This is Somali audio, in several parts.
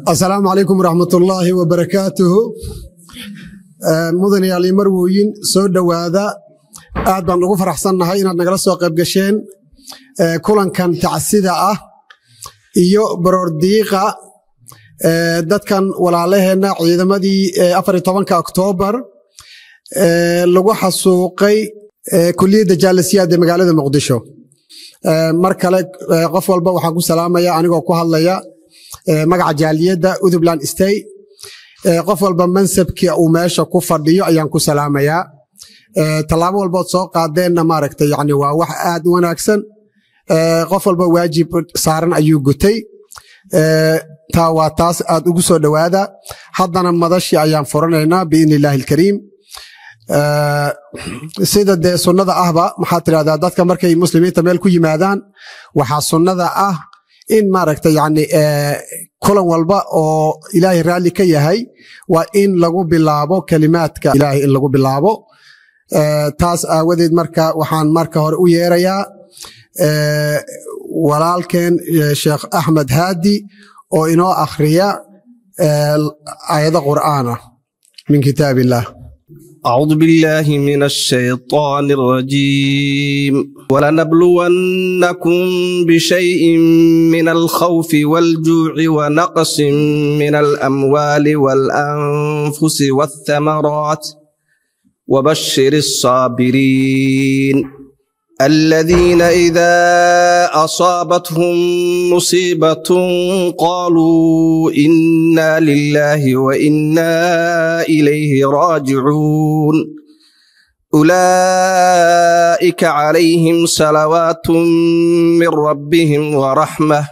asalaamu calaykum waraxmatullaahi wabarakaatuhu mudanayaal iyo marwooyin soo dhowaada aad baan ugu faraxsannahay inaad nagala soo qayb gasheen kulankan tacsida ah iyo baroordiiqa dadkan walaalaheenna ciidamadii afar iyo tobanka oktoobar lagu xasuuqay kuliyadda jaalasiyaad ee magaalada muqdisho mar kale qof walba waxaan ku salaamaya anigoo ku hadlaya magaca jaaliyadda uthubland stay qof walba mansabkii uu meesha ku fadhiyo ayaan ku salaamayaa tallaabo walbood soo qaadeenna maaragta yani waa wax aad u wanaagsan qof walba waajib saaran ayuu gutay taa waa taas aad ugu soo dhowaada haddana madashii ayaan furanaynaa biidni illaahi alkariim sida dee sunnada ahba maxaa tidhahdaa dadka markay muslimiinta meel ku yimaadaan waxaa sunnada ah in maaragta yani kulan walba oo ilaahay raalli ka yahay waa in lagu bilaabo kelimaadka ilaahay in lagu bilaabo taas aawadeed marka waxaan marka hore u yeerayaa walaalkeen sheekh axmed haadi oo inoo akhriya aayado qur'aana min kitaab illah أعوذ بالله من الشيطان الرجيم ولنبلونكم بشيء من الخوف والجوع ونقص من الأموال والأنفس والثمرات وبشر الصابرين الذين إذا أصابتهم مصيبة قالوا إنا لله وإنا إليه راجعون أولئك عليهم صلوات من ربهم ورحمة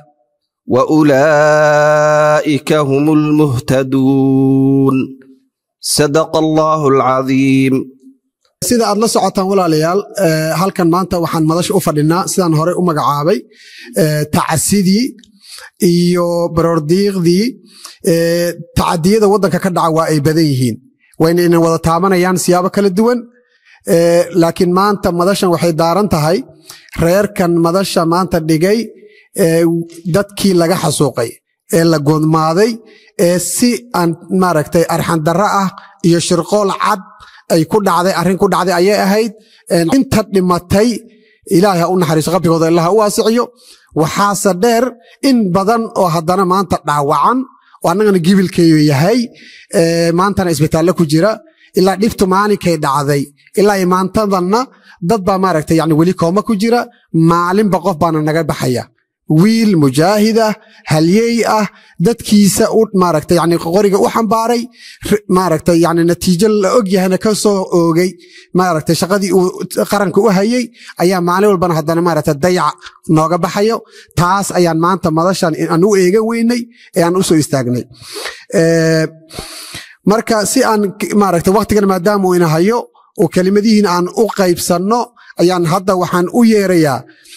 وأولئك هم المهتدون صدق الله العظيم sida aad la socotaan walaalayaal halkan maanta waxaan madasha u fadhinaa sidaan hore u magacaabay tacasidii iyo baroordiiqdii tacadiyada waddanka ka dhaca waa ay badan yihiin wayna inan wada taabanayaan siyaabo kala duwan laakiin maanta madashan waxay daaran tahay reerkan madasha maanta dhigay dadkii laga xasuuqay ee la goodmaaday ee si aan maaragtay arxandarro ah iyo shirqool cad ay ku dhacday arrin ku dhacday ayay ahayd inta dhimatay ilaahay ha u naxariiso qabrigooda allah ha u waasiciyo waxaase dheer in badan oo haddana maanta dhaawacan oo annagana gibilkeeyu yahay maantana isbitaallo ku jira ilaa dhibtu maalinkay dhacday ilaa imaantadanna dad baa maaragtay yani weli kooma ku jira maalinba qof baana naga baxaya wiil mujaahid ah halyey ah dadkiisa u maaragta yani qoriga u xambaaray maaragta yani natiijo la og yahana ka soo oogay maaragta shaqadii uu qaranka u hayey ayaa maalin walbana haddana maaragta dayac nooga baxayo taas ayaan maanta madashan aan u eegan weynay ee aan u soo istaagnay marka si aan maaragta waktigan maadaama uu ina hayo oo kelimadihiin aan u qaybsanno ayaan hadda waxaan u yeerayaa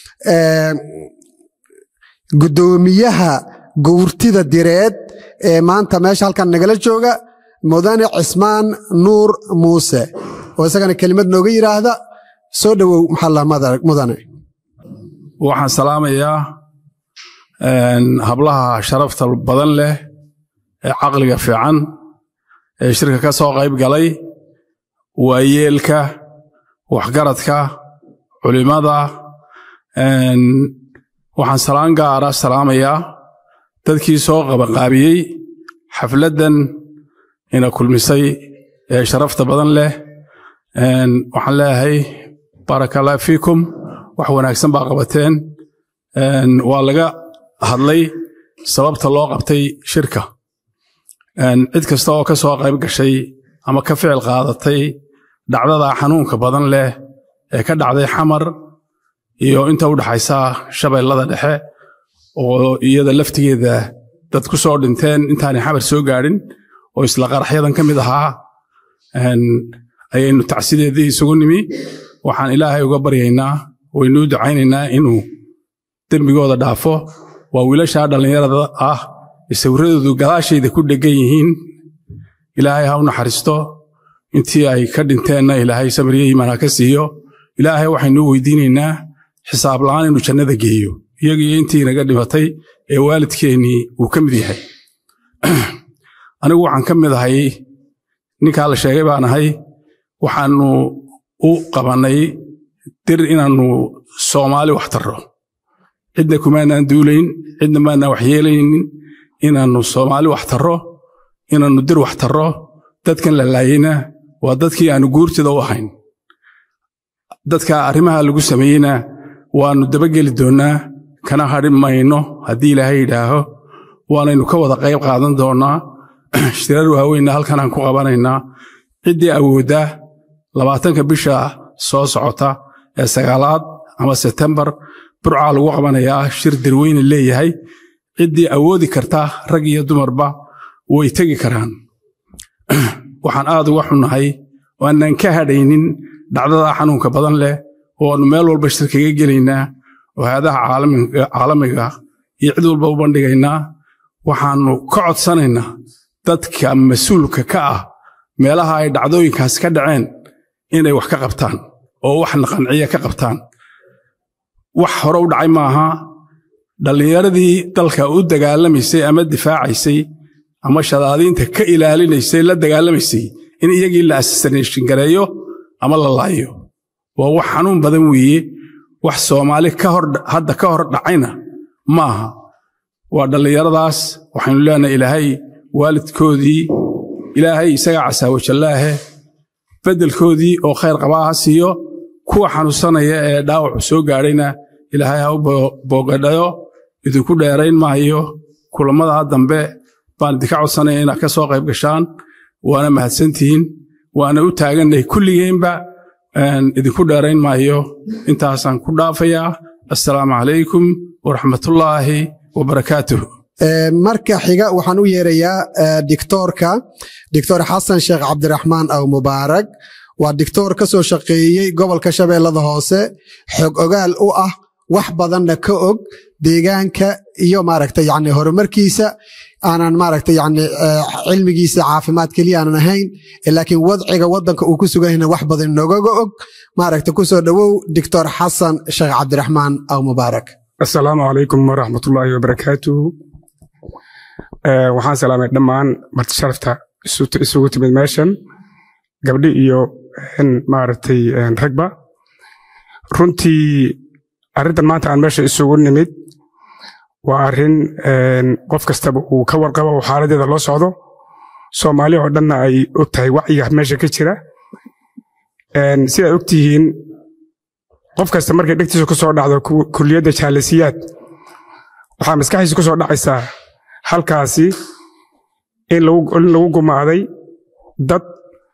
guddoomiyaha gowrtida direed ee maanta meesha halkan nagala jooga mudane cismaan nuur muuse oo isagana kelimad nooga yidhaahda soo dhowow maxalla mudane waxaan salaamayaa hablaha sharafta badan leh ee caqliga fiican ee shirka ka soo qayb galay waayeelka waxgaradka culimmada waxaan salaan gaara salaamayaa dadkii soo qabaqaabiyey xafladdan ina kulmisay ee sharafta badan leh waxaan leeyahay baaraka allah fiikum wax wanaagsan baa qabateen waa laga hadlay sababta loo qabtay shirka cid kasta oo ka soo qayb gashay ama ka ficil qaadatay dhacdada xanuunka badan leh ee ka dhacday xamar iyo inta u dhaxaysa shabeellada dhexe oo iyada laftigeeda dad ku soo dhinteen intaanay xabar soo gaadhin oo isla qaraxyadan ka mid ahaa ayaynu tacsideedii isugu nimi waxaan ilaahay uga baryaynaa waynuu ducaynaynaa inuu dembigooda dhaafo waa wiilashaa dhallinyarada ah sawirradoodu gadaashayda ku dheggan yihiin ilaahay ha u naxariisto intii ay ka dhinteenna ilaahay samriye iimaan ka siiyo ilaahay waxaynuu weydiinaynaa xisaab la'aan inuu jannada geeyo iyagiyo intii naga dhimatay ee waalidkeennii uu ka mid yahay anigu waxaan ka mid ahay ninkaa la sheegay baan ahay waxaanu u qabannay dir inaannu soomaali wax tarro cidna kumaanaan duulayn cidna maanaan wax yeelaynin inaannu soomaali wax tarro inaannu dir wax tarro dadkan la laayeyna waa dadkii aanu guurtida u ahayn dadka arrimaha lagu sameeyeyna waannu dabageli doonnaa kana hadhi mayno haddii ilaahay yidhaaho waanaynu ka wada qayb qaadan doonnaa shirar waaweynna halkanaan ku qabanaynaa ciddii awooddaa labaatanka bisha soo socota ee sagaalaad ama setembar burcaa lagu qabanayaa shir dirweyne leeyahay ciddii awoodi karta rag iyo dumarba way tegi karaan waxaan aad uga xunnahay oo aanaan ka hadhaynin dhacdada xanuunka badan leh oo aannu meel walba shir kaga gelaynaa oo hay-adaha caalamiga iyo cid walba u bandhigaynaa waxaannu ka codsanaynaa dadka mas-uulka ka ah meelaha ay dhacdooyinkaas ka dhaceen inay wax ka qabtaan oo wax naqanciya ka qabtaan wax hore u dhacay maaha dhallinyaradii dalka u dagaalamaysay ama difaacaysay ama shadaadiinta ka ilaalinaysay la dagaalamaysay in iyagii la assassination gareeyo ama la laayo waa wax xanuun badan weeye wax soomaali hadda ka hor dhacayna maaha waa dhallinyaradaas waxaynu leenahay ilaahay waalidkoodii ilaahay isagaa casaawajallaahe beddelkoodii oo khayr qabaa ha siiyo kuwa xanuunsanaya ee dhaawacu soo gaadhayna ilaahay ha u boogadhayo idinku dheerayn maayo kulammadaa dambe baan idinka codsanaya inaad ka soo qayb gashaan waana mahadsantihiin waana u taagannahay kulligeenba idinku dheerayn maayo intaasaan ku dhaafayaa assalaamu calaykum waraxmatullaahi wabarakaatuh marka xiga waxaan u yeerayaa dictoorka doctor xasan sheekh cabdiraxmaan aw mubaarak waa dictoor ka soo shaqeeyey gobolka shabeellada hoose xog ogaal u ah wax badanna ka og deegaanka iyo maaragta yani horumarkiisa aanan maaragta yani cilmigiisa caafimaad keliya aanan ahayn laakiin wadciga waddanka uu ku suganyahna wax badan nogaga og maaragta kusoo dhowow doctor xasan sheekh cabdiraxmaan aw mubaarak assalaamu calaykum waraxmatullaahi wabarakaatuh waxaan salaamay dhammaan marti sharafta isugu timid meeshan gabdhi iyo maaragtay ragba runtii arrintan maanta aan meesha isugu nimid waa arrin qof kastaba uu ka warqabo oo xaaladeeda loo socdo soomaali oo dhanna ay og tahay wacyiga meesha ka jira sidaad og tihiin qof kasta markay dhegtiisa ku soo dhacdo kulliyadda jaalisiyaad waxaa maskaxdiisa ku soo dhacaysaa halkaasi in lagu gumaaday dad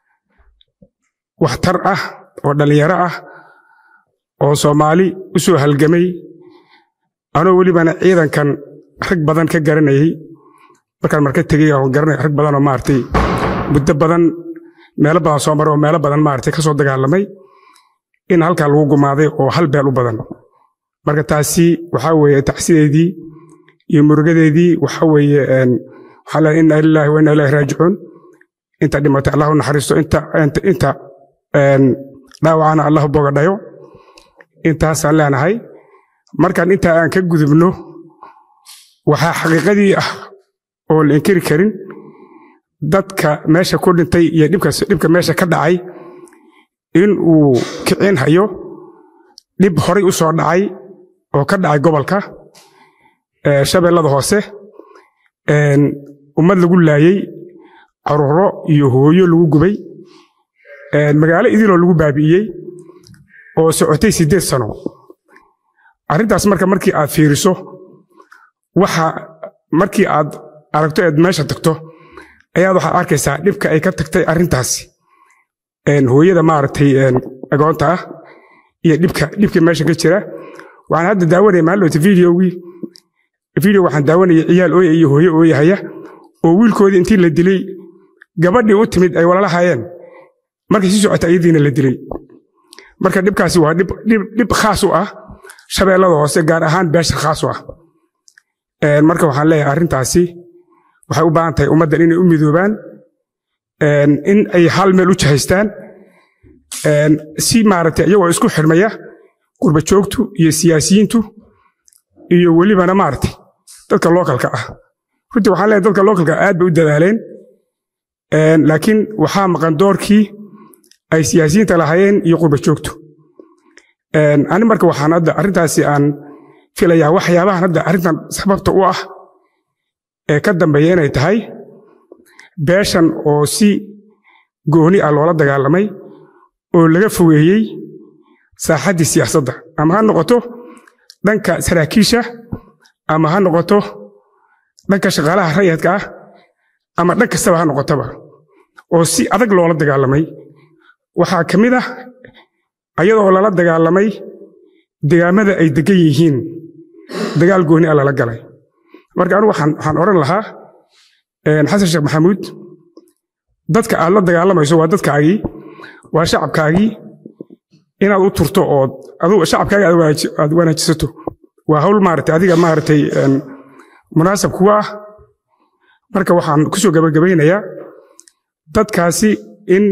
waxtar ah oo dhallinyaro ah oo soomaali u soo halgamay anoo welibana ciidankan rag badan ka garanayay markaan marka tegey oo garanay rag badan oo maaragtay muddo badan meelo badan soo maray oo meelo badan maaragtay ka soo dagaalamay in halkaa lagu gumaaday oo hal beel u badan marka taasi waxaa weeye tacsideedii iyo murugadeedii waxaa weeye waxaa leeyahay inna lillahi wa inna ilaahi raajicuun inta dhimatay allahu naxariisto inta inta dhaawacana allahu bogadhayo intaasaan leenahay markaan intaa aan ka gudubno waxaa xaqiiqadii ah oo la inkiri karin dadka meesha ku dhintay iyo dhibka meesha ka dhacay in uu kicin hayo dhib horay u soo dhacay oo ka dhacay gobolka shabeellada hoose ummad lagu laayey caruuro iyo hooyo lagu gubay magaalo idiloo lagu baabi'iyey oo socotay siddeed sano arrintaas marka markii aad fiiriso waxa markii aad aragto eed meesha tagto ayaad waxaad arkaysaa dhibka ay ka tagtay arrintaasi hooyada maaragtay agoonta ah iyo dhibka dhibka meesha ka jira waxaan hadda daawanaya maalota videogii video waxaan daawanaya ciyaal ooya iyo hooyo ooyahaya oo wiilkoodii intii la dilay gabadhii u timid ay walalahaayeen markay sii socota iyadiina la dilay marka dhibkaasi waa dhib khaas u ah shabeellada hoose gaar ahaan beesha khaas u ah marka waxaan leeyahay arrintaasi waxay u baahan tahay ummaddan inay u midoobaan in ay hal meel u jahaystaan si maaragtay iyagoo isku xidhmaya qurba joogtu iyo siyaasiyiintu iyo welibana maaragtay dadka lookalka ah runtii waxaan leeyahay dadka lookalka aad bay u dadaaleen Een, laakiin waxaa maqan doorkii ay siyaasiyiinta lahaayeen iyo qurba joogtu Een, ani marka waxaan hadda arrintaasi aan filayaa waxyaabahan hadda arrintan sababta u ah ee ka dambeeya inay tahay beeshan oo si gooni ah loola dagaalamay oo laga fogeeyey saaxaddii siyaasadda ama ha noqoto dhanka saraakiisha ama ha noqoto dhanka shaqaalaha rayadka ah ama dhan kastaba ha noqotaba oo si adag loola dagaalamay waxaa ka mid ah ayadoo lala dagaalamay degaamada ay degan yihiin dagaal gooni ah lala galay marka anigu waxaan waxaan odhan lahaa een, xasan sheekh maxamuud dadka aad la dagaalamayso waa dadkaagii waa shacabkaagii inaad u turto oo adigu shacabkaaga aad wanaaji- aad wanaajisato waa hawl maaragtay adiga maaragtay een, munaasab kuwa ah marka waxaan kusoo gabagabaynayaa dadkaasi in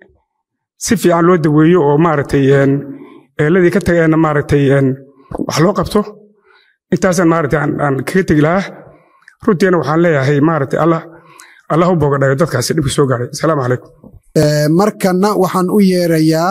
si fiican loo daweeyo oo maaragtay een, eeladii ka tageenna maaragtay een, wax loo qabto intaasaan maaragtay aan aan kaga tegi lahaa runtiina waxaan leeyahay maaragtay allah allah u bogadhayo dadkaasi dhibka soo gaaray asalaamu calaykum Ee, markana waxaan u yeerayaa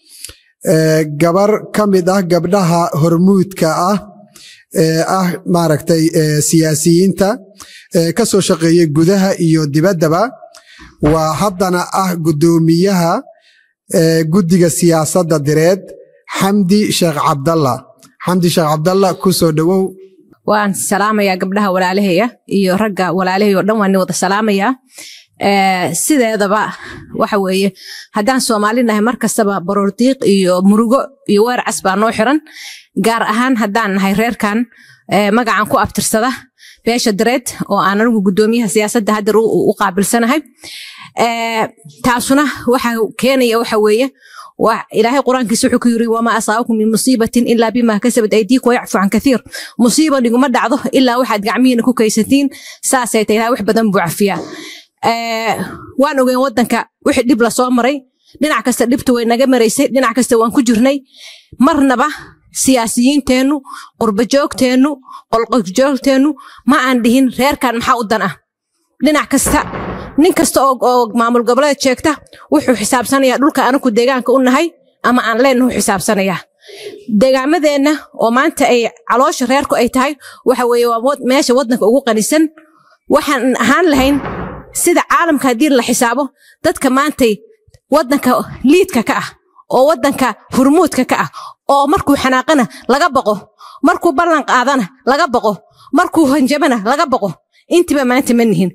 ee, gabar ka mid ah gabdhaha hormuudka ah ee ah maaragtay ee, siyaasiyiinta ee ka soo shaqeeyey gudaha iyo dibaddaba waa haddana ah guddoomiyaha ee, guddiga siyaasadda direed xamdi sheekh cabdalla xamdi sheekh cabdalla ku soo dhowow waan salaamayaa gabdhaha walaalahaya iyo ragga walaalahaya oo dhan waan wada salaamayaa Ee, sideedaba waxa weeye haddaan soomaali nahay mar kastaba baroordiiq iyo murugo iyo weer cas baa noo xiran gaar ahaan haddaan nahay reerkan ee, magacan ku abtirsada beesha dareed oo aan anigu guddoomiyaha siyaasadda hadda u u qaabilsanahay Ee, taasuna waxa keenaya waxa weeye waa ilaahay qur-aankiisa wuxuu ku yiri wamaa asaabakum min musiibatin ilaa bimaa kasabat aydiikum wayacfu can kathiir musiiba niguma dhacdo ilaa waxaad gacmihiina ku kaysatiin saasay tahay ilahay wax badan buu cafiyaa Ee, waan ogeyn wadanka wixii dhib lasoo maray dhinac kasta dhibtu way naga maraysay dhinac kasta waan ku jirnay marnaba siyaasiyiinteennu qurbajoogteennu qolqojoogteennu ma aan dhihin reerkan maxaa u dan ah dhinac kasta nin kasta oo, oo maamul goboleed sheegta wuxuu xisaabsanayaa dhulka anaku deegaanka u nahay ama aan leenahu xisaabsanayaa deegaamadeenna oo maanta ay caloosha reerku ay tahay waxa weeye waa wad- meesha wadanka ugu qanisan waxaan ahaan lahayn sida caalamka haddii la xisaabo dadka maantay wadanka liidka ka ah oo wadanka hurmuudka ka ah oo markuu xanaaqana laga baqo markuu ballan qaadana laga baqo markuu hanjabana laga baqo intiba maanta ma nihin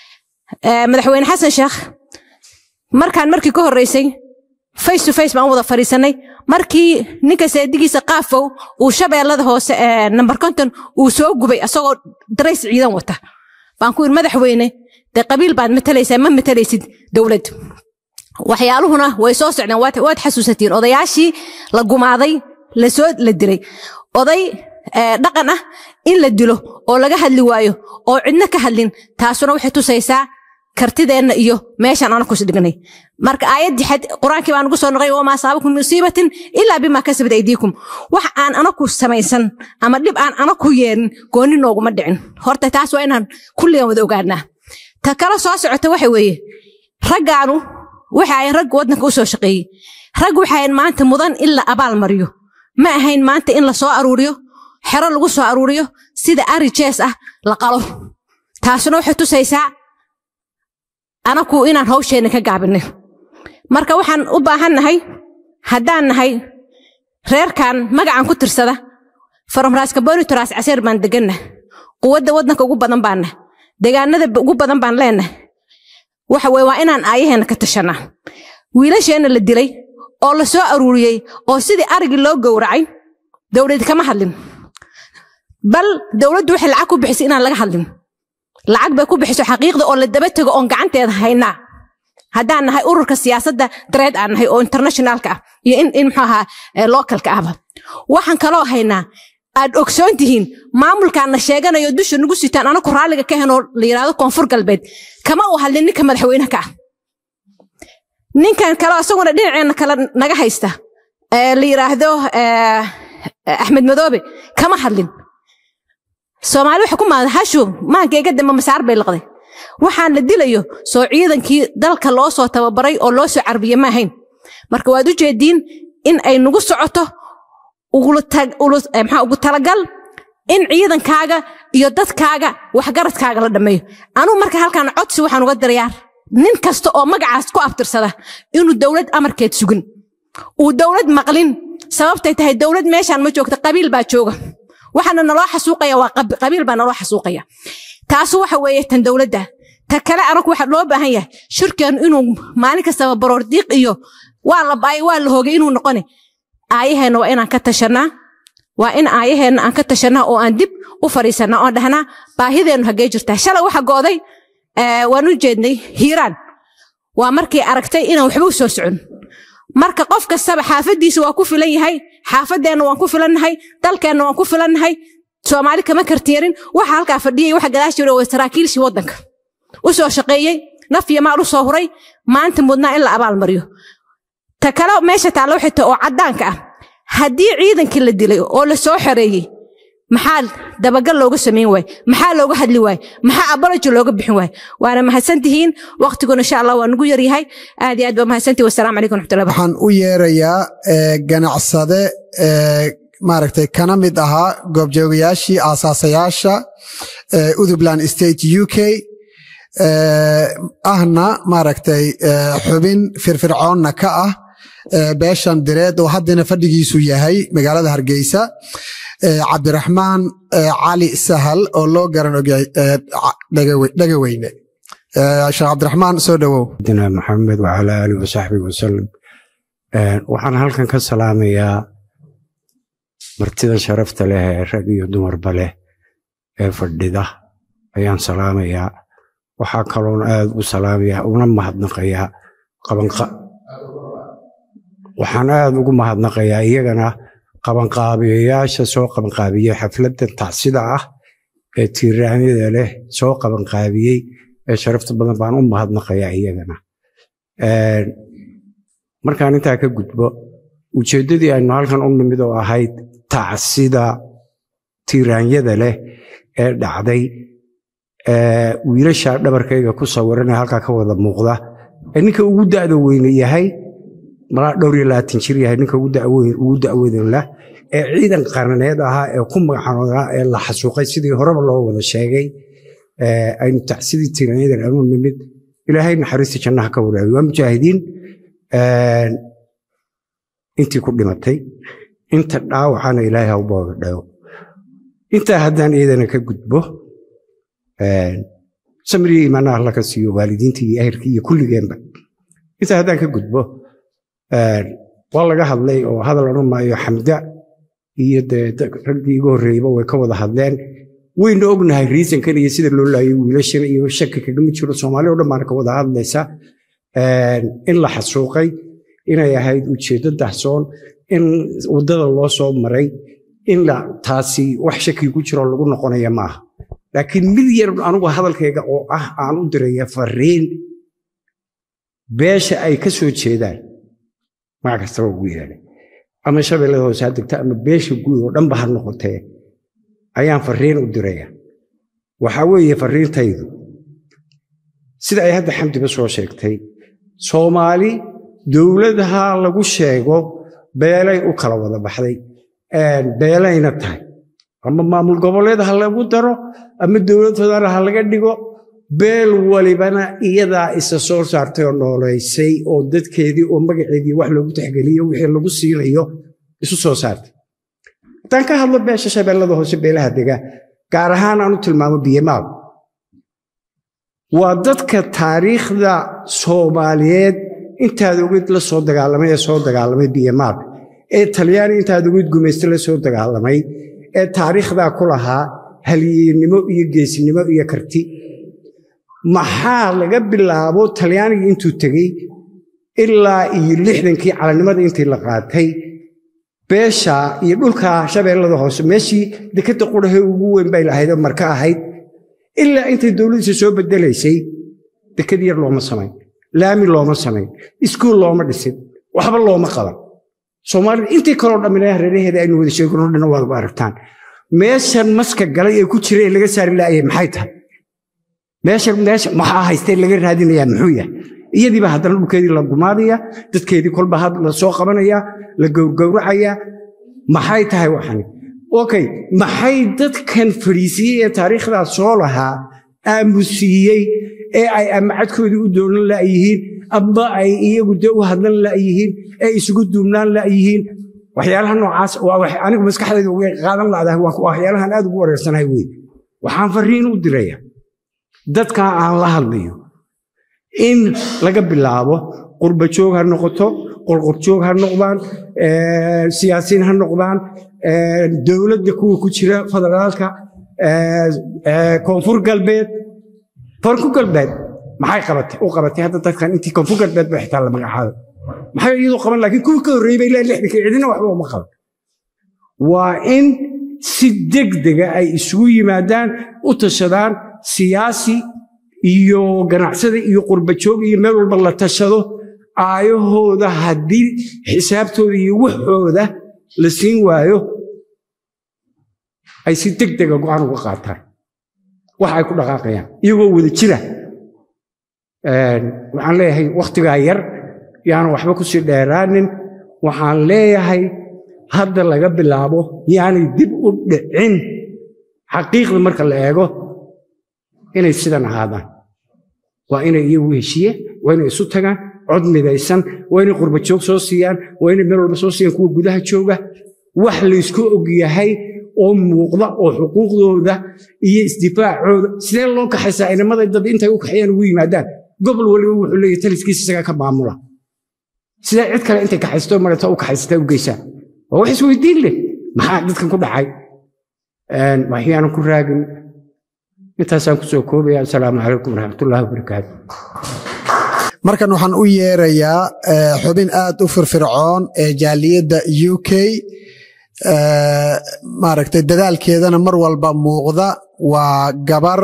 Ee, madaxweyne xasan sheekh markaan markii ka horreysay face to face baan wada fadhiisanay markii ninka seedigiisa qaafow uu shabeellada hoose ee nambar konton uu soo gubay asagoo darays ciidan wata baan ku yidhi madaxweyne dee qabiil baad matalaysaa ma matalaysid dowlad waxyaaluhuna way soo socdeen waad waad xasuusatiin odayaashii la gumaaday lasoo la dilay oday ee, dhaqan ah in la dilo oo laga hadli waayo oo cidna ka hadlin taasuna waxay tusaysaa kartideenna iyo meeshaan anaku isdhignay marka aayaddii xad qur-aankii baan ugu soo noqay wamaa asaabakum min musiibatin ilaa bimaa kasabat aydiikum wax aan anaku samaysan ama dhib aan anaku yeelin gooni nooguma dhicin horta taas waa inaan kulligan wada ogaanaa ta kala soo socota waxa weeye raggaanu waxa ay rag waddanka u soo shaqeeyey rag waxa ahayn maanta mudan in la abaal mariyo ma ahayn maanta in la soo aruuriyo xero lagu soo aruuriyo sida ari jees ah la qalo taasuna waxay tusaysaa anaku inaan hawsheenna ka gaabinay marka waxaan u baahan nahay haddaan nahay reerkan magacan ku tirsada faromraaska bonitoras caseer baan deganna quwadda waddanka ugu badan baanna deegaanada ugu badan baan leenahay waxa weye waa inaan aayaheenna ka tashanaa wiilasheenna la dilay oo la soo aruuriyey oo sidii arigii loo gowracay dowladi kama hadlin bal dowladdu waxay lacag ku bixisay inaan laga hadlin lacag bay ku bixiso xaqiiqda oo la daba tego oon gacanteeda haynaa haddaan nahay ururka siyaasadda dareed aan nahay oo internationalka ah iyo in, in muxuu ahaa eh, localka ahba waxaan kaloo haynaa aad ogsoon tihiin maamulkaana sheeganayo dusha nagu sitaan anaku raalliga ka henoo la yidhaahdo koonfur galbeed kama u hadlin ninka madaxweynaha ka ah ninkan kale isaguna dhinaceenna kale naga haysta ee la yidhaahdo eh, axmed madoobe kama hadlin soomaali waxa ku maada hashu maankayga dambe masaar bay liqday waxaan la dilayo soo ciidankii dalka loo soo tababaray oo loo soo carbiye ma ahayn marka waad u jeediin in ay nagu socoto ugu talagal in ciidankaaga iyo dadkaaga waxgaradkaaga la dhammeeyo anuu marka halkaan codsi waxaan uga dirayaa nin kasta oo magacaas ku abtirsada inuu dowlad amarkeed sugin uu dowlad maqlin sababtay tahay dowlad meeshaan ma joogta qabiil baa jooga waxaana naloo xasuuqaya waa qabiil baa naloo xasuuqaya taasu waxa weeye tan dowladda ta kale anagu waxa loo baahan yahay shirkeenu inuu maalin kastaba baroor diiq iyo waa la baay waa la hoogay inuu noqone aayaheenna waa inaan ka tashanaa waa in aayaheenna aan ka tashanaa oo aan dib u fadhiisanaa oon dhahnaa baahideennu haggee jirtaa shalay waxa gooday waan u jeednay hiiraan waa markii aragtay inaan waxba u soo socon marka qof kastaba xaafaddiisa waa ku filan yahay xaafadeenna waan ku filannahay dalkeenna waan ku filannahay soomaali kama kartiyarin waxa halkaa fadhiyay waxa gadaash jira waa saraakiilshii waddanka u soo shaqeeyey naf iyo maal u soo huray maanta mudnaa in la abaalmariyo ta kale meesha taallo xita oo caddaanka ah haddii ciidankii la dilay oo la soo xoreeyey maxaa dabagal looga samayn waaye maxaa looga hadli waaye maxaa aboloji looga bixin waaye waana mahadsantihiin waqtiguna insha allah waa nugu yaryahay aad iyo aad baa mahadsantihi wasalaamu calaykum raxmatullahi waxaan u yeerayaa ganacsade maaragtay kana mid ahaa goobjoogayaashii aasaasayaasha utherland state u k ahna maaragtay xubin firfircoonna ka ah beeshan direed oo haddana fadhigiisu yahay magaalada hargeysa cabdiraxmaan cali sahal oo loo garan ogyahay dhegaweyne sheekh cabdiraxmaan soo dhowow dina maxamed wacala aalihi wasaxbihi wasalam waxaan halkan ka salaamayaa martida sharafta leh ee rag iyo dumarba leh ee fadhida ayaan salaamayaa waxaa kaloon aad u salaamayaa una mahadnaqayaa waxaan aad ugu mahadnaqayaa iyagana qabanqaabiyayaasha soo qabanqaabiyey xafladdan tacsida ah ee tiiraanyada leh soo qabanqaabiyey ee sharafta badan baan u mahadnaqayaa iyagana markaan intaa ka gudbo ujeeddadii aynu halkan u nimid oo ahayd tacsida tiiraanyada leh ee dhacday wiilasha dhabarkayga ku sawiranee halkaa ka wada muuqda ee ninka ugu da'da weyne yahay malaa dhowr iyo labaatan jir yahay ninka ugu da'weyn lah ee ciidan qaraneed ahaa ee ku magacanoodaa ee la xasuuqay sidii horeba loo wada sheegay aynu tacsidii tiiraanyadan anu nimid ilaahay naxariista jannaha ka waraabiy waa mujaahidiin intii ku dhimatay inta dhaawacana ilaahay ha u boodadhayo intaa haddaan iyadana ka gudbo samriyo imaanaha alla ka siiyo waalidiintii iyo ehelkii iyo kulligeenba intaa haddaan ka gudbo waa laga hadlay oo hadal odhan maayo xamda iyo dee raggii iga horreeyeyba way ka wada hadleen wayna ognahay riisankan iyo sida loo laayay wiilashan iyo shaki kagama jiro soomaali o dhan baana ka wada hadlaysa in la xasuuqay inay ahayd ujeeddo dahsoon in waddada loo soo maray in taasi wax shaki ku jiro lagu noqonaya maaha laakiin mid yar anugu hadalkayga oo ah aan u diraya fariin beesha ay ka soo jeedaan magac kastaba ugu yeedhay ama shabeellada hoose ha degta ama beesha guud oo dhanba ha noqotee ayaan fariin u diraya waxaa weeye fariintaydu sida ay hadda xamdiba soo sheegtay soomaali dowladaha lagu sheego beelay u kala wada baxday beelayna tahay ama maamul goboleed ha lagu daro ama dowlad federaal ha laga dhigo beel walibana iyadaa isa soo saartay oo nooleysay oo dadkeedii oo magaceedii wax loogu taxgeliyo wixii lagu siinayo isu soo saartay haddaan ka hadlo beesha shabeellada hoose beelaha dega gaar ahaan aan u tilmaamo biyamaal waa dadka taariikhda soomaaliyeed intaad ogid la soo dagaalamay ee soo dagaalamay biyamaal ee talyaani intaad ogid gumayste la soo dagaalamay ee taariikhdaa ku lahaa halyeennimo iyo geesnimo iyo karti maxaa laga bilaabo talyaanigii intuu tegey ilaa iyo lixdankii calannimada intii la qaatay beesha iyo dhulka shabeellada hoose meeshii dekadda qurahe ugu weyn bay lahaydoo marka ahayd ilaa intay dowladiisa soo bedelaysay dekad yar looma samayn laami looma samayn iskuul looma dhisin waxba looma qaban soomaalida intii kaloo dhamminaya hareeraheeda aynu wada sheegno dhan waadba aragtaan meeshan maska galay ee ku jira ee laga saari laayay maxay tahay meesha meesha maxaa haystee laga raadinayaa muxuu yahay iyadiiba haddana dhulkeedii la gumaadaya dadkeedii kolba had la soo qabanaya la gowrgowracaya maxay tahay waxani okay maxay dadkan fadhiisiyey ee taariikhdaas soo lahaa aamusiiyey ee ay amacadkoodii u doonan la'yihiin aba ay iyagu dee u hadlan la'yihiin ee isugu duubnaan la'yihiin waxyaalaha noocaas waa wax anigu maskaxdayda way qaadan la'dahay waa waxyaalahan aad ugu wareersanahay wey waxaan fariin u diraya dadka aan la hadlayo in laga bilaabo qurba joog ha noqoto qorqorjoog ha noqdaan siyaasiyiin ha noqdaan dowladda kuwa ku jira federaalka koonfur galbeed koonfur galbeed maxay qabatay u qabatay hadda dadkan intii koonfur galbeed ba xitaa la magacaabo maxay iyadu qaban laakiin kuwii ka horreeyey bay ilaa lixdanka cidina waxba uma qaban waa in si degdega ay isugu yimaadaan u tashadaan siyaasi iyo ganacsada iyo qurbajoog iyo meel walba la tashado aayahooda haddii xisaabtooda iyo waxooda la siin waayo ay si degdega go'aan uga qaataan wax ay ku dhaqaaqayaan iyagoo wada jira waxaan leeyahay wakhtigaa yar yaana waxba ku sii dheeraanin waxaan leeyahay hadda laga bilaabo yaanay dib u dhicin xaqiiqda marka la eego inay sidan ahaadaan waa inay iyagu heshiye waa inay isu tagaan cod midaysan waa inay qurbajoog soo siiyaan waa inay meel walba soo siiyaan kuwa gudaha jooga wax laysku ogyahay oo muuqda oo xuquuqdooda iyo isdifaacooda sidee loo kaxaysaa inamada dad intay u kaxeeyaan ugu yimaadaan gobol waliba wuxuu leeyahay taliskiisa isagaa ka maamula sidee cid kale intay kaxaysto marata u kaxaysata u geysaan waa wax isweydiin leh maxaa dadkan ku dhacay waxyaanan ku raagin intaasaan ku soo koobaya asalaamu calaykum waraxmatullahi wabarakaatu markan waxaan u yeerayaa xubin aad u firfircoon ee jaaliyadda u k maaragtay dadaalkeedana mar walba muuqda waa gabar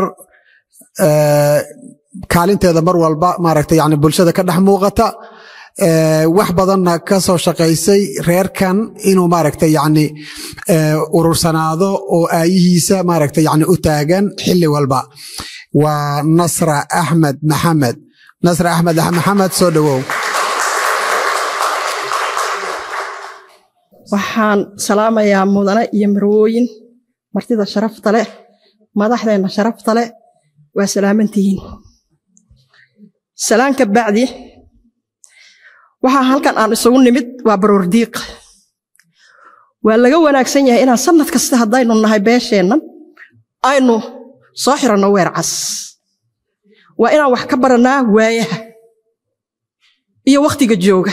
kaalinteeda mar walba maaragtay yani bulshada ka dhex muuqata wax badanna ka soo shaqaysay reerkan inuu maaragtay yani urursanaado oo aayihiisa maaragtay yani u taagan xilli walba waa nasra axmed maxamed nasra axmed maxamed soo dhowow waxaan salaamayaa mudane iyo marwooyin martida sharafta leh madaxdeenna sharafta leh waa salaamantihiin salaanka bacdi waxaa halkan aan isugu nimid waa baroordiiq waa laga wanaagsan yahay inaan sanad kasta haddaynu nahay beesheennan aynu soo xiranno weer cas waa inaan wax ka barannaa waayaha iyo wakhtiga jooga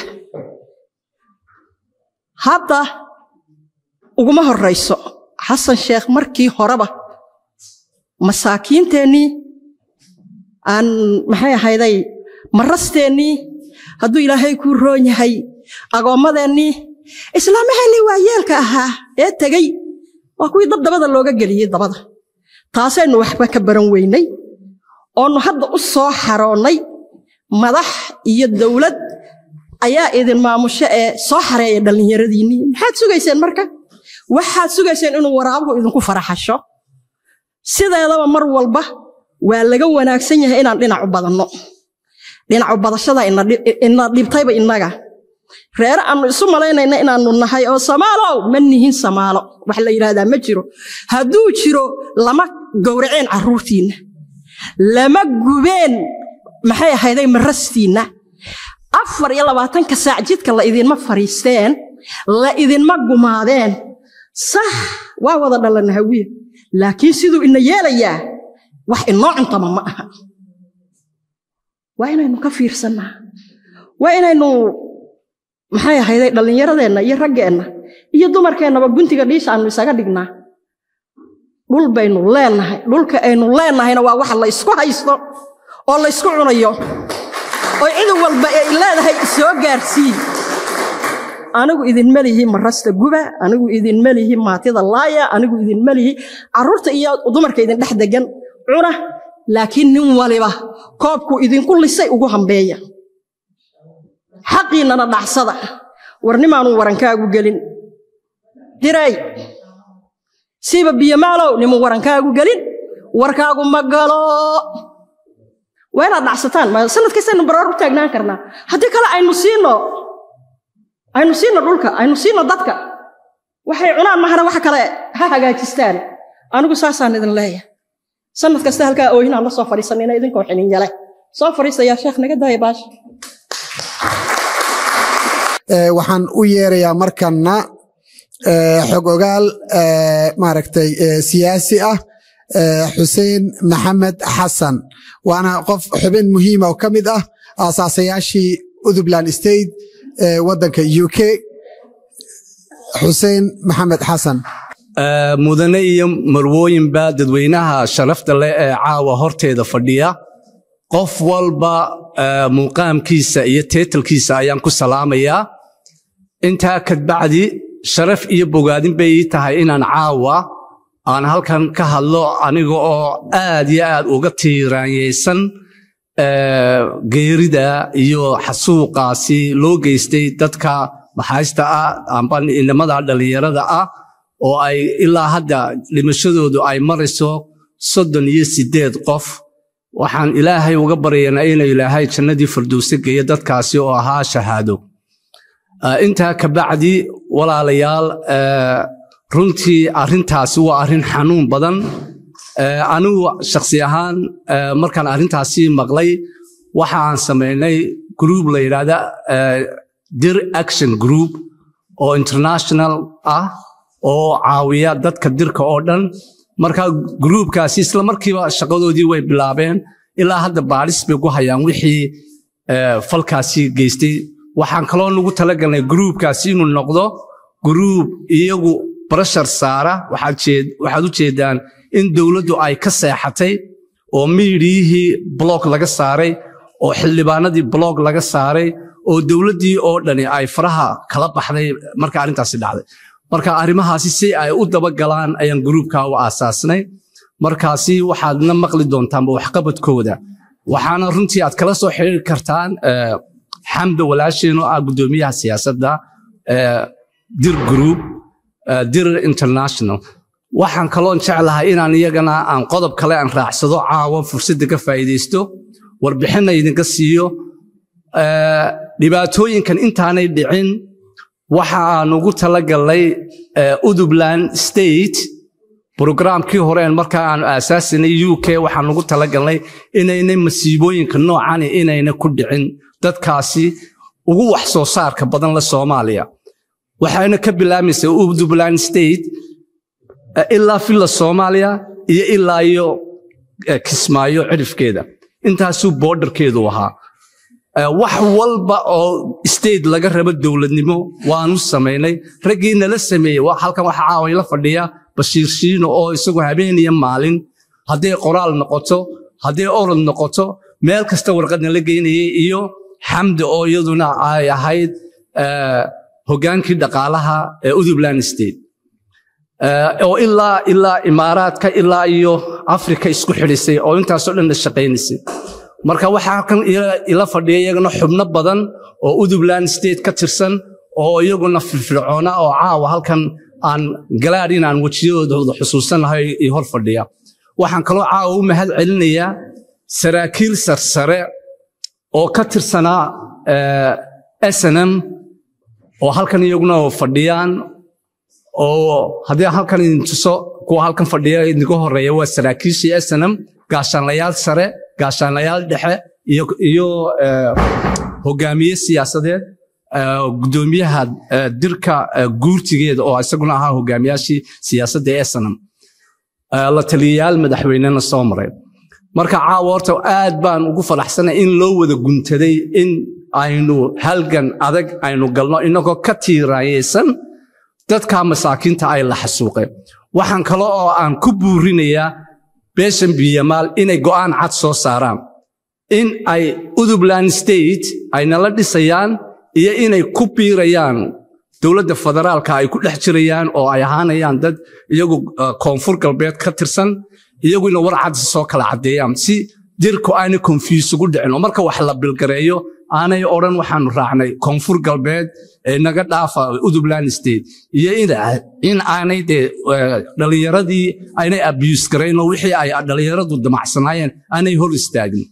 hadda uguma horrayso xasan sheekh markii horeba masaakiinteennii aan maxay ahayday marasteennii hadduu ilaahay kuu roon yahay agoommadeennii islaamaheennii waa yeelka ahaa ee tegey waa kuwii dab dabada looga geliyey dabada taasaynu waxba ka baran weynay oonu hadda u soo xaroonnay madax iyo dowlad ayaa idin maamusho ee soo xareeya dhallinyaradiinnii maxaad sugayseen marka waxaad sugayseen inuu waraabuhu idinku faraxasho sideedaba mar walba waa laga wanaagsan yahay inaan dhinacu badanno dhinacu badashada ina dhibtayba innaga reere aannu isu malaynayna inaannu nahay oo samaalow ma nihin samaalo wax la yidhaahdaa ma jiro hadduu jiro lama gowraceen carruurtiinna lama gubeen maxay ahayday marastiinna afar iyo labaatanka saac jidka la idinma fariisteen la idinma gumaadeen sax waa wada dhalana hawiya laakiin siduu ina yeelayaa wax inoo cuntama ma aha waa inaynu ka fiirsannaa waa inaynu maxay ahayday dhallinyaradeenna iyo raggeenna iyo dumarkeennaba guntiga dhiisha aanu isaga dhignaa dhul baynu leenahay dhulka aynu leennahayna waa waxa la ysku haysto oo la ysku cunayo oo cid walba ay leedahay soo gaarsii anigu idinma lihi marasta guba anigu idinma lihi maatida laaya anigu idinma lihi carruurta iyo dumarka idin dhex degan cuna laakiin nin waliba koobku idinku lisay ugu hambeeya xaqiinnana dhacsada warnimaanu warankaagu gelin diray siiba biyomaalow nimu warankaagu gelin warkaagu ma galo waa inaad dhacsataan ma sanad kastaynu baroor u taagnaan karnaa haddii kale aynu siino aynu siino dhulka aynu siino dadka waxay cunaan mahana waxa kale ha hagaajistaan anigu saasaan idin leeyahay sanad kasta halkaa oohinaan la soo fadhiisanina idinkoo xininyale soo fadhiisayaa sheekh naga daaya baasha Ee, waxaan u yeerayaa markana ee, xog ogaal ee, maaragtay ee, siyaasi ah ee, xuseen maxamed xasan waana qof xubin muhiima oo ka mid ah aasaasayaashii Utherland State ee waddanka UK xuseen maxamed xasan Ee, mudane iyo marwooyinba dadweynaha sharafta leh ee caawa horteeda fadhiya qof walba ee, muuqaamkiisa iyo teetalkiisa ayaan ku salaamayaa intaa kadbacdi sharaf iyo bogaadin bay ii tahay inaan caawa aan halkan ka hadlo aniga oo aad iyo aad uga tiiraanyeysan ee, geerida iyo xasuuqaasi loo geystay dadka maxaaysta ah amba inamada dhallinyarada ah oo ay ilaa hadda dhimashadoodu ay marayso soddon iyo siddeed qof waxaan ilaahay uga baryaynaa inuu ilaahay jannadii firdowsi geeyo dadkaasi oo ahaa shahaado Ah, intaa ka bacdi walaalayaal eh, runtii arrintaasi waa arrin xanuun badan Eh, anigu shakhsi ahaan eh, markaan arrintaasi maqlay waxa aan samaynay group la yidhaahda eh, dir action group oo international ah oo caawiya dadka dirka oo dhan marka gruubkaasi isla markiiba shaqadoodii way bilaabeen ilaa hadda baadhis bay ku hayaan wixii eh, falkaasi geystay waxaan kaloo nagu talagalnay gruubkaasi inuu noqdo gruub iyagu barashar saara waxaad jeed- waxaad u jeedaan in dowladdu ay ka seexatay oo miidiyihii blog laga saaray oo xildhibaanadii blog laga saaray oo dowladdii oo dhani ay faraha kala baxday marka arrintaasi dhacday marka arrimahaasi si ay u dabagalaan ayaan gruubka u aasaasnay markaasi waxaadna maqli doontaanba waxqabadkooda waxaana runtii aad kala soo xiriiri kartaan eh, xamda walaasheen oo ah guddoomiyaha siyaasadda eh, dir group eh, dir international waxaan kaloon jeclahay inaan iyagana aan qodob kale aan raacsado caawa fursadda ka faa'iidaysto warbixinna idinka siiyo Eh, dhibaatooyinkan intaanay dhicin waxa aan ugu talagalnay eh, Utherland state programkii hore een markaa aan aasaasinay UK waxaan ugu talagalnay inaynay masiibooyinka noocani inayna ku dhicin dadkaasi ugu wax soo saarka badan la Soomaaliya waxayna ka bilaamaysaa Utherland state eh, ilaa filla Soomaaliya iyo ilaa iyo eh, Kismaayo cirifkeeda intaasuu borderkeedu ahaa Eh, wax walba oo state laga rabo dowladnimo waanu samaynay raggii nala sameeyey wa- halkan waxa caawa la fadhiya bashiir shiino oo isagu habeen iyo maalin hadday qoraal noqoto hadday orod noqoto meel kasta warqad nala geynayay iyo xamdi oo iyaduna ay ahayd eh, hogaankii dhaqaalaha ee Utherland state Eh, oo ilaa ilaa imaaraadka ilaa iyo afrika isku xidhisay oo intaasoo dhan la shaqaynaysay marka waxaa kan ila- ila fadhiya iyagana xubno badan oo Utherland state ka tirsan oo iyaguna firfircoona oo caawa halkan aan galaad inaan wejiyadooda xusuusanahay iyo hor fadhiya waxaan kaloo caawa u mahad celinayaa saraakiil sarsare oo ka tirsanaa eh, snm oo halkan iyaguna fadhiyaan oo haddii aan halkan idin tuso kuwa halkan fadhiya idinka horeeya waa saraakiishii snm gaashaanlayaal sare gaashaanlayaal dhexe iyo, iyo eh, hogaamiye siyaasadeed eh, gudoomiyaha eh, dirka eh, guurtigeeda oo isaguna ahaa hogaamiyaashii siyaasadda ee snm eh, la taliyayaal madaxweynena soo maray marka caawa horta aad baan ugu faraxsanay in loo wada guntaday in aynu halgan adag aynu galno inagoo ka tiiraayeysan dadka masaakiinta ay la xasuuqeen waxaan kale oo aan ku buurinayaa beeshan biyamaal inay go'aan cad soo saaraan in ay Utherland state ay nala dhisayaan iyo inay ku biirayaan dowladda federaalka ay ku dhex jirayaan oo ay ahaanayaan dad iyagu uh, koonfur galbeed ka tirsan iyaguna war cad soo kala caddeeyaan si dirku aanay confuse ugu dhicin oo marka wax la bilgareeyo aanay odhan waxaanu raacnay koonfur galbeed ee naga dhaafa Utherland state iyo in- in aanay dee eh, dhallinyaradii aynay abuse garayn oo wixii ay dhallinyaradu damacsanaayeen aanay hor istaagin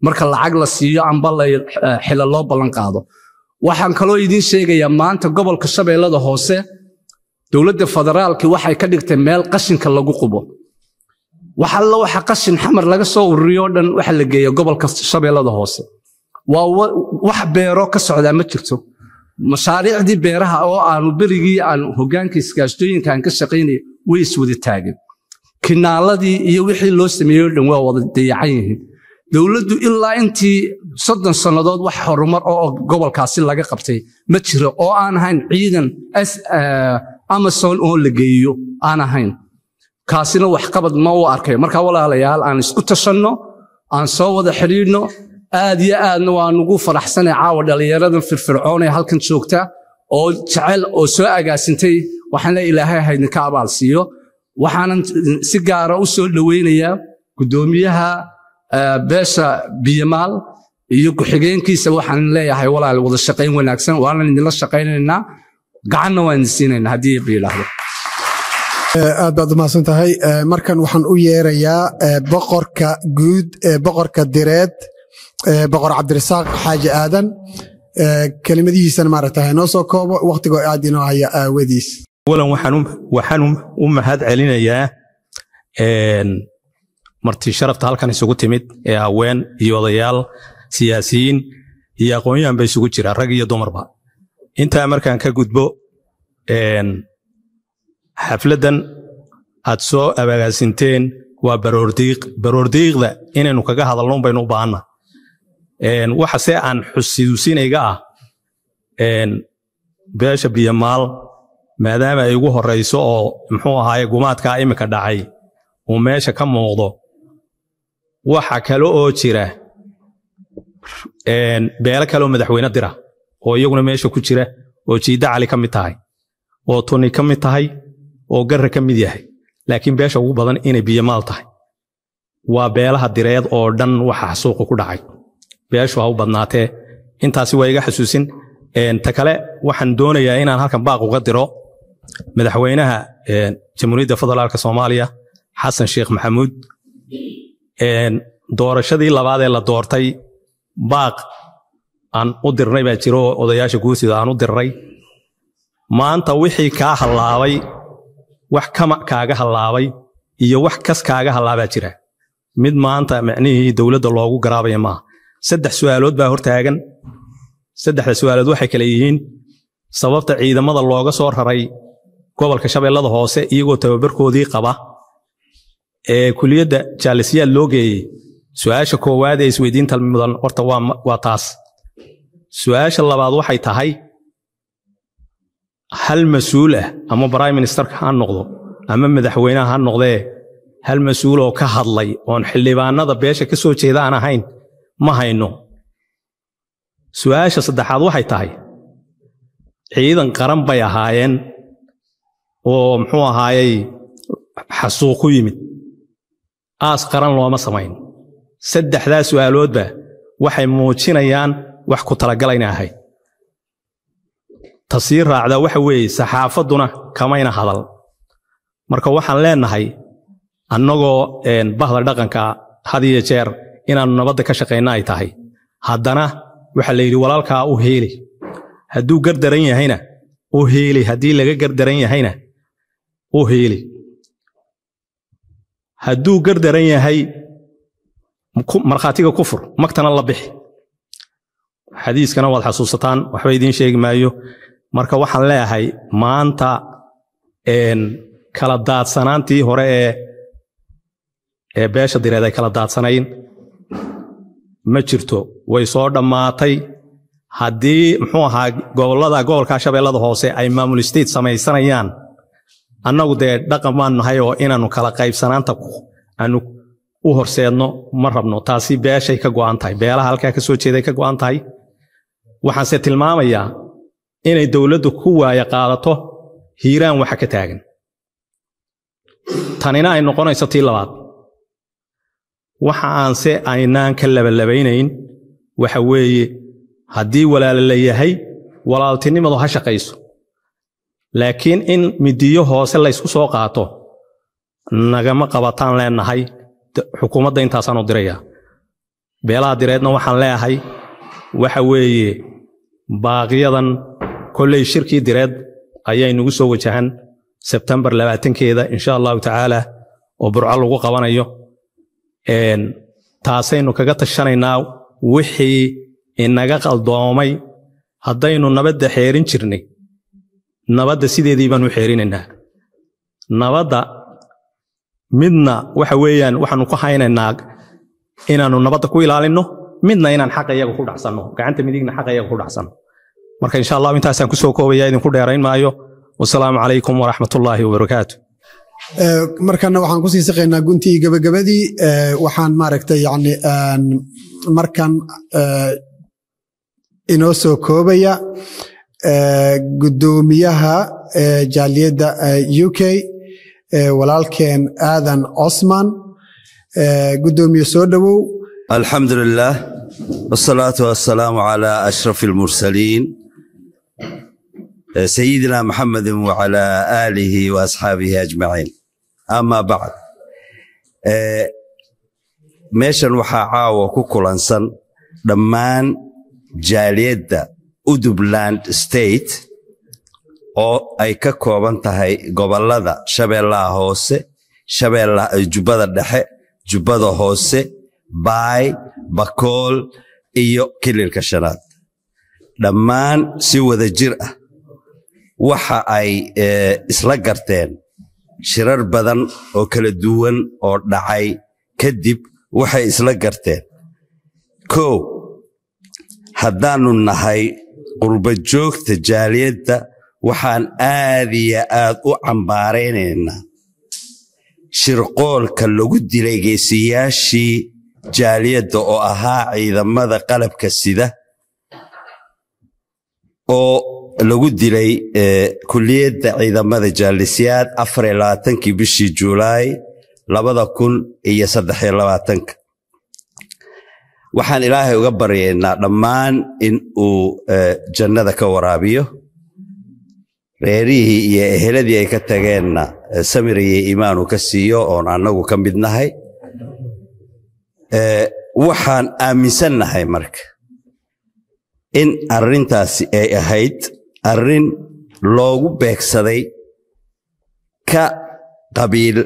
marka lacag la siiyo amba la eh, xila loo ballan qaado waxaan kaloo idiin sheegayaa maanta gobolka shabeellada hoose dowladda federaalki waxay ka dhigtay meel qashinka lagu qubo wax alla waxa qashin xamar laga soo ururiyo o dhan waxa la geeya gobolka shabeellada hoose waa wa- wax beero ka socdaa ma jirto mashaariicdii beeraha oo aanu berigii aan hogaanka iskaashtooyinka aan ka shaqaynay way iswada taageen kinaaladii iyo wixii loo sameeyey o dhan waa wada dayacan yihiin dowladdu ilaa intii soddon sannadood wax horumar oo gobolkaasi laga qabtay ma jiro oo aan ahayn ciidan S- eh, amazon oo la geeyo aan ahayn kaasina waxqabad ma u arkay marka walaalayaal aan isku tashanno aan soo wada xidhiidhno aad iyo aadna waan ugu faraxsanay caawa dhallinyaradan firfircoon ee halkan joogta oo jecel oo soo agaasintay waxaana ilaahay haydinka abaal siiyo waxaanan si gaara u soo dhoweynayaa guddoomiyaha eh, beesha biyamaal iyo ku-xigeenkiisa waxaan leeyahay walaal wada shaqayn wanaagsan waanan idinla shaqaynaynaa gacanna waan idin siinaynaa haddii ba yidhaahdo aad baad umahadsan tahay Eh, markan waxaan u yeerayaa eh, boqorka guud ee boqorka direed eh, boqor cabdirasaaq xaaji aadan Eh, kelimadihiisana maaragta noo soo koobo waqtigoo aad inoo haya aawadiis awalan waxaan u- waxaan u- u mahad celinayaa een, marti sharafta halkan isugu timid ee haween iyo odayaal siyaasiyiin iyo aqoonyahan ba isugu jira rag iyo dumarba intaa markaan ka gudbo een, xafladdan aad soo abagaasinteen waa baroordiiq baroordiiqda inaynu kaga hadalno baynu u baahanna Een, waxa se aan xusuusinayga ah een, beesha biyamaal maadaama ay ugu horeyso oo muxuu ahaaye gumaadkaa imika dhacay uu meesha ka muuqdo waxa kale oo jira een, beelo kale oo madaxweyne dira oo iyaguna meesha ku jira oo jiidda cali ka mid tahay oo tuni ka mid tahay oo garra ka mid yahay laakiin beesha ugu badan inay biyamaal tahay waa beelaha direed oo dhan waxa xasuuqa ku dhacay beeshu ha u badnaatee intaasi waa iga xasuusin Een, ta kale waxaan doonayaa inaan halkan baaq uga diro madaxweynaha een, jamhuuriyadda federaalka soomaaliya xasan sheekh maxamuud Een, doorashadii labaad ee la doortay baaq aan u dirnay baa jiro oo odayaasha guursida aan u dirnay maanta wixii kaa hallaabay wax kama kaaga hallaabay iyo wax kas kaaga hallaabaa jira mid maanta macnihii dowladda loogu garaabaya maaha saddex su'aalood baa hortaagan saddexda su'aalood waxay kale yihiin sababta ciidamada looga soo raray gobolka shabeellada hoose iyagoo tababarkoodii qaba ee kuliyadda jaalisiyaad loo geeyey su'aasha koowaad ee isweydiinta mudan horta waa ma- waa taas su'aasha labaad waxay tahay hal mas-uul ah ama prime ministerka ha noqdo ama madaxweynaha ha noqdee hal mas-uul oo ka hadlay oon xildhibaanada beesha ka soo jeeda aan ahayn ma hayno su'aasha saddexaad waxay tahay ciidan qaran bay ahaayeen oo muxuu ahaayey xasuuq ku yimid aas qaran looma samayn saddexdaa su'aaloodba waxay muujinayaan wax ku talagalayna ahayd ta sii raacda waxa weeye saxaafadduna kamayna hadal marka waxaan leenahay annagoo een, bahda dhaqanka had iyo jeer inaannu nabadda ka shaqayna ay tahay haddana waxaa la yidhi walaalkaa u heeli hadduu gardaran yahayna u heeli haddii laga gardaran yahayna u heeli hadduu gardaran yahay ku- markhaatiga kufur magtana la bixi xadiiskana waad xasuusataan waxba idiin sheegi maayo marka waxaan leeyahay maanta een, kala daadsanaantii hore ee ee beesha direed ay kala daadsanayn ma jirto way soo dhammaatay haddii muxuu ahaa gobollada gobolka shabeellada hoose ay maamul state samaysanayaan annagu dee dhaqan baan nahay oo inaannu kala qaybsanaanta ku- aanu u horseedno ma rabno taasi beeshay ka go'an tahay beelaha halkaa ka soo jeeday ka go'an tahay waxaanse tilmaamayaa inay dowladdu ku waaya qaadato hiiraan waxa ka taagan tanina ay noqonayso tii labaad waxa aanse aynaan ka labalabaynayn waxa weeye haddii walaala la yahay walaaltinimadu ha shaqayso laakiin in midiyo hoose laysku soo qaato nagama qabataan leenahay d- xukuumadda intaasaan u dirayaa beelaha direedna waxaan leeyahay waxa weeye baaqiyadan kolley shirkii direed ayaa inagu soo wajahan sebtembar labaatankeeda insha allahu tacaala oo burco lagu qabanayo Een, taasaynu kaga tashanaynaa wixii inaga qaldoomay haddaynu nabadda xeerin jirnay nabadda sideedii baanu xeerinaynaa nabadda midna waxa weeyaan waxaanu ku haynaynaa inaanu nabadda ku ilaalinno midna inaan xaqa iyaga ku dhacsanno gacanta midigna xaqa iyaga ku dhacsanno marka insha allahu intaasaan kusoo koobaya idinku dheerayn maayo wasalaamu calaykum waraxmatullaahi wabarakaatu Ee, markana waxaan kusii siqaynaa guntii gabagabadii ee, waxaan maaragtay yani aan markan ee, inoo soo koobaya ee, guddoomiyaha ee, jaaliyadda ee, u k ee, walaalkeen aadan osman ee, guddoomiye soo dhowow الحمد لله والصلاة والسلام على أشرف المرسلين سيدنا محمد وعلى آله وأصحابه أجمعين أما بعد آه، meeshan waxaa caawa ku kulansan dhammaan jaaliyadda udubland state oo ay ka kooban tahay gobollada shabeellaha hoose shabeellaha jubbada dhexe jubbada hoose baay bakool iyo kililka shanaad dhammaan si wada jir ah waxa ay eh, isla garteen shirar badan oo kala duwan oo dhacay kadib waxay isla garteen kow haddaannu nahay qurba joogta jaaliyadda waxaan aad iyo aad u cambaaraynaynaa shirqoolka lagu dilay geesiyaashii jaaliyadda oo ahaa ciidamada qalabka sida oo lagu dilay eh, kulliyadda ciidamada jaalisiyaad afar iyo labaatankii bishii juulaay labada kun iyo saddex iyo labaatanka waxaan ilaahay uga baryaynaa dhammaan in uu eh, jannada ka waraabiyo reerihii iyo eheladii ay ka tageenna eh, samir iyo iimaan uu ka siiyo oon annagu ka mid nahay Eh, waxaan aaminsannahay marka in arrintaasi ay ahayd arrin loogu beegsaday ka qabiil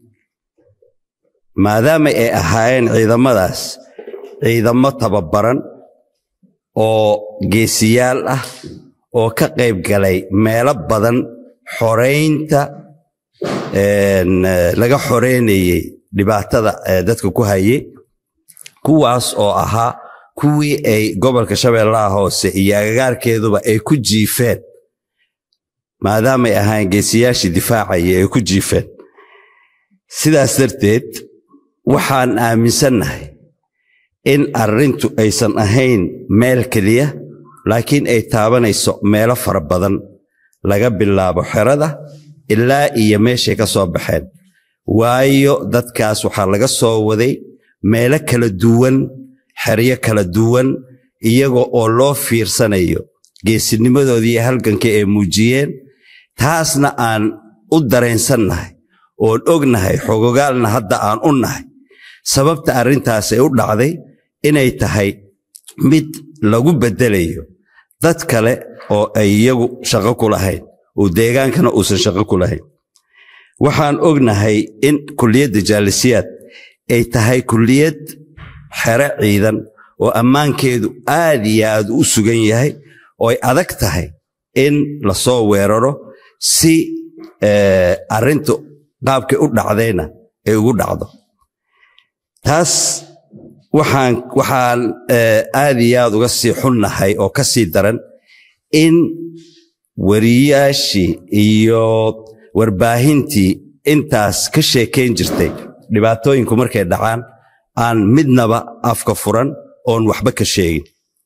maadaama ay ahaayeen ciidamadaas ciidamo tababaran oo geesiyaal ah oo ka qayb galay meelo badan xoraynta een, eh, laga xoreynayey dhibaatada eh, dadka ku hayay kuwaas oo ahaa kuwii ay gobolka shabeellaha hoose iyo agagaarkeeduba ay ku jiifeen maadaamay ahaayeen geesiyaashii difaacaya ay ku jiifeen sidaas darteed waxaan aaminsannahay in arrintu aysan ahayn meel keliya laakiin ay taabanayso meelo fara badan laga bilaabo xerada ilaa iyo meeshay ka soo baxeen waayo dadkaas waxaa laga soo waday meelo kala duwan xeryo kala duwan iyaga oo loo fiirsanayo geesinimadoodii iyo halgankii ay muujiyeen taasna aan u dareensannahay oon ognahay xogogaalna hadda aan u nahay sababta arrintaas ay u dhacday inay tahay mid lagu beddelayo dad kale oo ay iyagu shaqo ku lahayn oo deegaankana uusan shaqo ku lahayn waxaan ognahay in kulliyadda jaalisiyaad ay tahay kulliyad xere ciidan oo ammaankeedu aad iyo aad u sugan yahay oo ay adag tahay in lasoo weeraro si eh, arrintu qaabkay u dhacdayna ay ugu dhacdo taas waxaan waxaan eh, aad iyo aad uga sii xunnahay oo ka sii daran in wariyaashii iyo warbaahintii intaas ka sheekayn jirtay dhibaatooyinku markay dhacaan aan midnaba afka furan oon waxba ka sheegin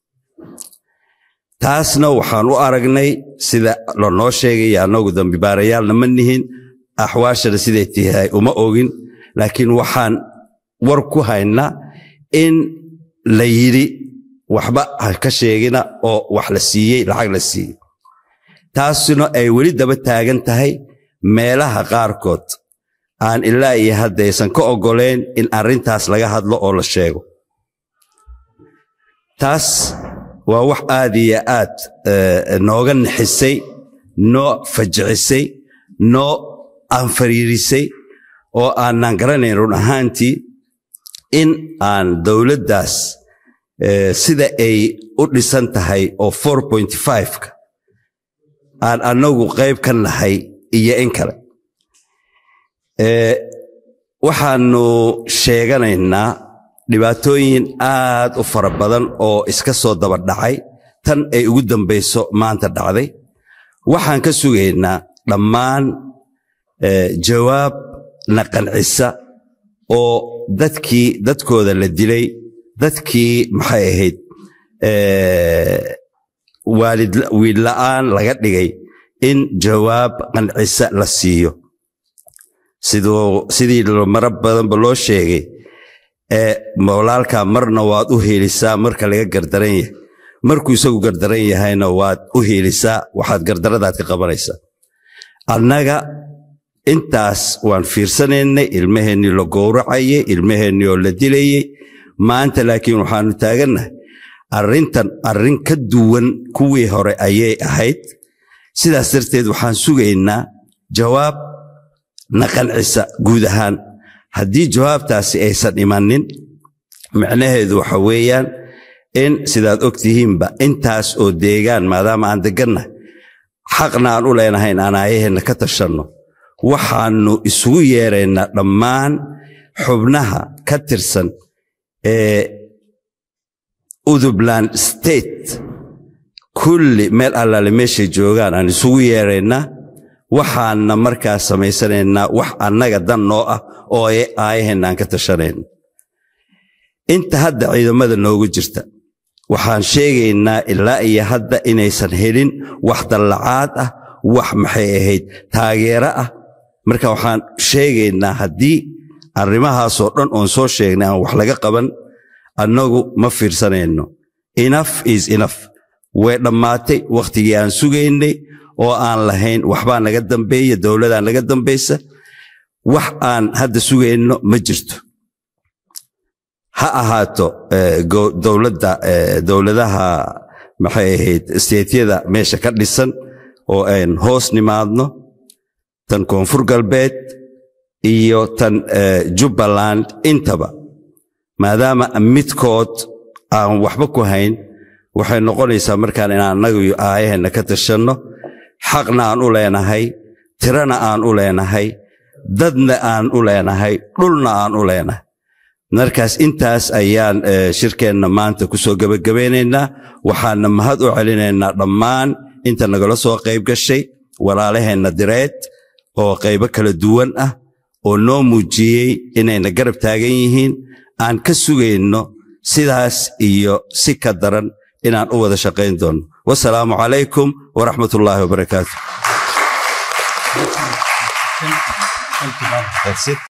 taasna waxaan u aragnay sida lanoo sheegaya annagu dambibaarayaalna ma nihin axwaashana siday tahay uma ogin laakiin waxaan war ku haynaa in la yidhi waxba ha ka sheegina oo wax la siiyey lacag la siiyey taasina ay weli daba taagan tahay meelaha qaarkood aan ilaa iyo haddaysan ka oggolayn in arrintaas laga hadlo oo la sheego taas waa wax aad iyo aad eh, nooga nixisay noo fajicisay noo anfariirisay oo aanan garanayn run ahaantii in aan dowladdaas eh, sida ay u dhisan tahay oo 4.5ka aan annagu qayb ka nahay iyo in kale Eh, waxaanu sheeganaynaa dhibaatooyin aad u fara badan oo iska soo daba dhacay tan ay ugu dambayso maanta dhacday waxaan ka sugaynaa dhammaan eh, jawaab na qancisa oo dadkii dadkooda la dilay dadkii maxay ahayd eh, waalid wiil la'aan laga dhigay in jawaab qancisa la siiyo siduu sidii maro badanba loo sheegay ee walaalkaa marna waad u heelisaa marka laga gardaran yahay markuu isagu gardaran yahayna waad u heelisaa waxaad gardaradaad ka qabanaysaa annaga intaas waan fiirsanaynay ilmaheennii la gowracayay ilmaheennii oo la dilayey maanta laakiin waxaanu taagannahay arrintan arrin ka duwan kuwii hore ayay ahayd sidaas darteed waxaan sugaynaa jawaab na qancisa guud ahaan haddii jawaabtaasi aysan imanin micnaheedu waxa weeyaan in sidaad og tihiinba intaas oo deegaan maadaama aan degannahay xaqna aan u leenahayn aan aayaheenna ka tashanno waxaannu isugu yeeraynaa dhammaan xubnaha ka tirsan ee udubland state kulli meel allaale meeshay joogaan aan isugu yeeraynaa waxaanna markaa samaysanaynaa wax annaga dan noo ah oo aayaheenna aan ka tashanayno inta hadda ciidamada noogu jirta waxaan sheegaynaa ilaa iyo hadda inaysan helin wax dallacaad ah wax maxay ahayd taageero ah marka waxaan sheegaynaa haddii arrimahaasoo dhan oon soo sheegnay aan wax laga qaban annagu ma fiirsanayno enough is enough way dhammaatay wakhtigii aan sugaynay oo aan lahayn waxbaa naga dambeeya dowladaa naga dambaysa wax aan hadda sugayno ma jirto ha ahaato dowladda dowladaha maxay ahayd steetyada meesha ka dhisan oo aan hoos nimaadno tan koonfur galbeed iyo tan jubbaland intaba maadaama midkood aan waxba ku hayn waxay noqonaysaa markaan inaan annagu aayaheenna ka tashanno xaqna aan u leenahay tirana aan u leenahay dadna aan u leenahay dhulna aan u leenahay markaas intaas ayaan shirkeenna maanta ku soo gebagabaynaynaa waxaana mahad u celinaynaa dhammaan inta nagala soo qayb gashay walaalaheenna direed oo qaybo kala duwan ah oo noo muujiyey inayna garab taagan yihiin aan ka sugayno sidaas iyo si ka daran inaan u wada shaqayn doonno wasalaamu calaykum waraxmat ullaahi wabarakaatu